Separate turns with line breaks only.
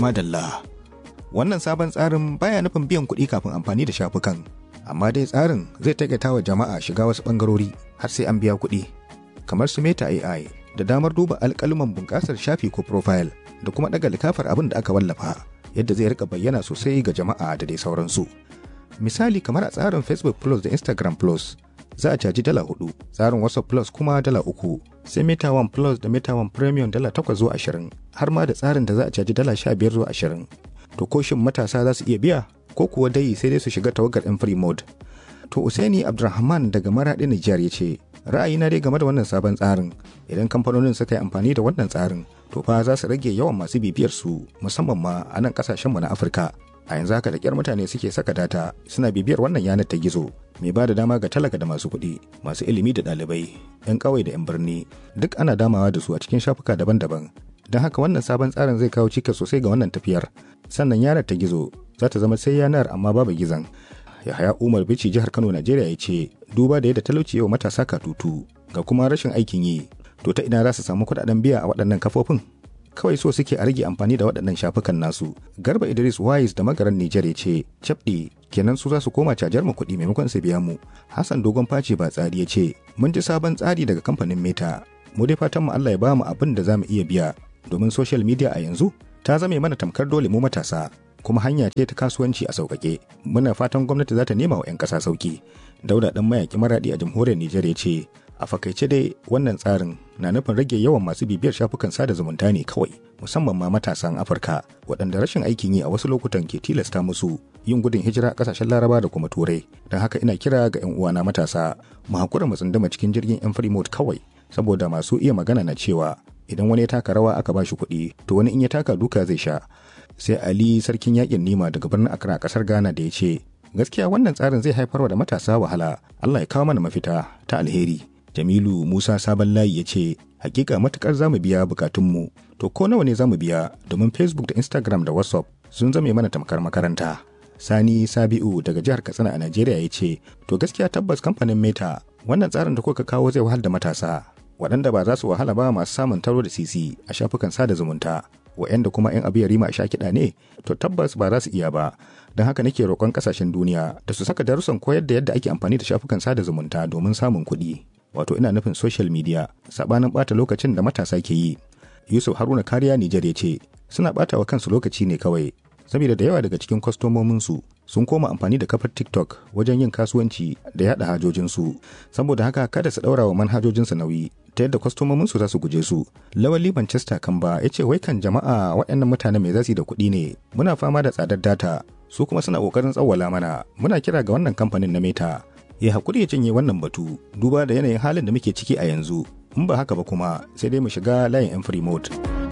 Madalla. Wannan sabon tsarin baya nufin biyan kuɗi kafin amfani da shafukan, amma dai tsarin zai taƙaita wa jama'a shiga wasu ɓangarori har sai an biya kuɗi, kamar su Meta AI da damar duba alƙaluman bunƙasar shafi ko profile da kuma ɗaga likafar abin da aka wallafa yadda zai rika bayyana sosai ga jama'a da dai sauransu. Misali kamar a tsarin Facebook Plus da Instagram Plus za a caji dala hudu, tsarin WhatsApp Plus kuma dala uku, sai Meta One Plus da Meta One Premium dala takwas zuwa ashirin, har ma da tsarin da za a caji dala sha biyar zuwa ashirin. To ko shin matasa za su iya biya ko kuwa dai sai dai su shiga tawagar ɗin free mode. To Usaini Abdulrahman daga Maraɗi Nijar ya ce, ra'ayina dai game da wannan sabon tsarin idan kamfanonin suka yi amfani da wannan tsarin to fa za su rage yawan masu bibiyar su musamman ma a nan kasashenmu na Afirka. A yanzu haka da kyar mutane suke saka data suna bibiyar wannan yanar ta gizo mai ba da dama ga talaka da masu kuɗi masu ilimi da ɗalibai 'yan ƙauye da 'yan birni duk ana damawa da su a cikin shafuka daban-daban don haka wannan sabon tsarin zai kawo cikas sosai ga wannan tafiyar sannan yanar ta gizo za ta zama sai yanar amma babu gizon yahaya umar bici jihar kano najeriya ya ce duba da yadda talauci yau matasa katutu ga kuma rashin aikin yi to ta ina za su samu kuɗaɗen biya a waɗannan kafofin kawai so suke a rage amfani da waɗannan shafukan nasu garba idris wise da magaran nijar ya ce cabɗi kenan su za su koma cajar mu kuɗi maimakon su biya mu hassan dogon face ba tsari ya ce mun ji sabon tsari daga kamfanin meta mu dai fatan mu allah ya ba mu abin da za mu iya biya domin social media a yanzu ta zame mana tamkar dole mu matasa kuma hanya ce ta kasuwanci a sauƙaƙe muna fatan gwamnati za ta nema wa 'yan ƙasa sauƙi dauda ɗan mayaƙi maraɗi a jamhuriyar nijar ya ce a fakaice dai wannan tsarin na nufin rage yawan masu bibiyar shafukan sada zumunta ne kawai musamman ma matasan afirka waɗanda rashin aikin yi a wasu lokutan ke tilasta musu yin gudun hijira a ƙasashen laraba da kuma turai don haka ina kira ga 'yan uwana matasa mu hakura mu tsunduma cikin jirgin 'yan free mode kawai saboda masu iya magana na cewa idan wani ya taka rawa aka ba shi kuɗi to wani in ya taka duka zai sha sai ali sarkin yakin nima daga birnin accra kasar ghana da ya ce gaskiya wannan tsarin zai haifarwa da matasa wahala allah ya kawo mana mafita ta alheri jamilu musa sabon layi ya ce hakika matukar zamu biya bukatunmu to ko nawa ne zamu biya domin facebook da instagram da whatsapp sun zame mana tamkar makaranta sani sabi'u daga jihar katsina a najeriya ya ce to gaskiya tabbas kamfanin meta wannan tsarin da kuka kawo zai wahal da matasa waɗanda ba za su wahala ba masu samun taro da sisi a shafukan sada zumunta wa'yanda kuma 'yan abu ya rima a sha kiɗa ne to tabbas ba za su iya ba don haka nake roƙon ƙasashen duniya da su saka darussan koyar da yadda ake amfani da shafukan sada zumunta domin samun kuɗi wato ina nufin social media sabanin ɓata lokacin da matasa ke yi yusuf haruna kariya nijar ya ce suna ɓata wa kansu lokaci ne kawai saboda da yawa daga cikin kwastomominsu sun koma amfani da kafar tiktok wajen yin kasuwanci da yada hajojinsu saboda haka kada su ɗaura wa manhajojinsu nauyi ta yadda kwastomominsu za su guje su lawali manchester kamba ya ce wai kan jama'a waɗannan mutane mai zasi da kuɗi ne muna fama da tsadar data su kuma suna ƙoƙarin tsawwala mana muna kira ga wannan kamfanin na meta ya haƙuri ya cinye wannan batu duba da yanayin halin da muke ciki a yanzu in ba haka ba kuma sai dai mu shiga layin yan free mode.